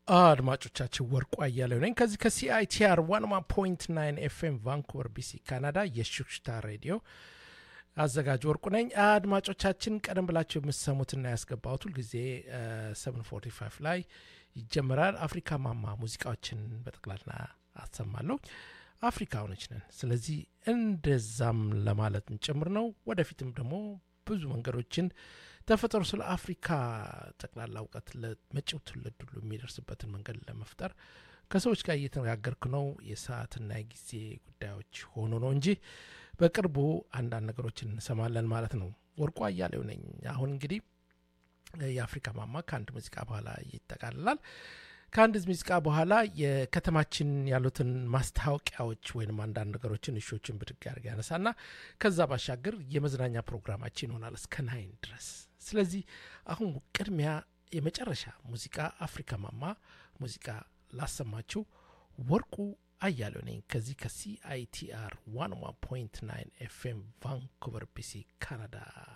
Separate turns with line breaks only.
አድማጮቻችን ወርቁ አያሌው ነኝ ከዚህ ከሲአይቲአር ዋንማ ፖይንት ናይን ኤፍኤም ቫንኩቨር ቢሲ ካናዳ የሹክሽታ ሬዲዮ አዘጋጅ ወርቁ ነኝ አድማጮቻችን ቀደም ብላቸው የምሰሙትና ያስገባሁት ሁልጊዜ 745 ላይ ይጀምራል አፍሪካ ማማ ሙዚቃዎችን በጠቅላላ አሰማለሁ አፍሪካውኖች ነን ስለዚህ እንደዛም ለማለት ጭምር ነው ወደፊትም ደግሞ ብዙ መንገዶችን ተፈጥሮ ስለ አፍሪካ ጠቅላላ እውቀት ለመጪው ትውልድ ሁሉ የሚደርስበትን መንገድ ለመፍጠር ከሰዎች ጋር እየተነጋገርኩ ነው የሰዓትና የጊዜ ጉዳዮች ሆኖ ነው እንጂ በቅርቡ አንዳንድ ነገሮችን እንሰማለን ማለት ነው ወርቁ አያሌው ነኝ አሁን እንግዲህ የአፍሪካ ማማ ከአንድ ሙዚቃ በኋላ ይጠቃልላል ከአንድ ሙዚቃ በኋላ የከተማችን ያሉትን ማስታወቂያዎች ወይም አንዳንድ ነገሮችን እሾችን ብድግ ያደርግ ያነሳና ከዛ ባሻገር የመዝናኛ ፕሮግራማችን ይሆናል እስከ ናይን ድረስ ስለዚህ አሁን ቅድሚያ የመጨረሻ ሙዚቃ አፍሪካ ማማ ሙዚቃ ላሰማችሁ ወርቁ አያሌው ነኝ ከዚህ ከሲአይቲአር 1 ፖይንት 9 ኤፍኤም ቫንኩቨር ቢሲ ካናዳ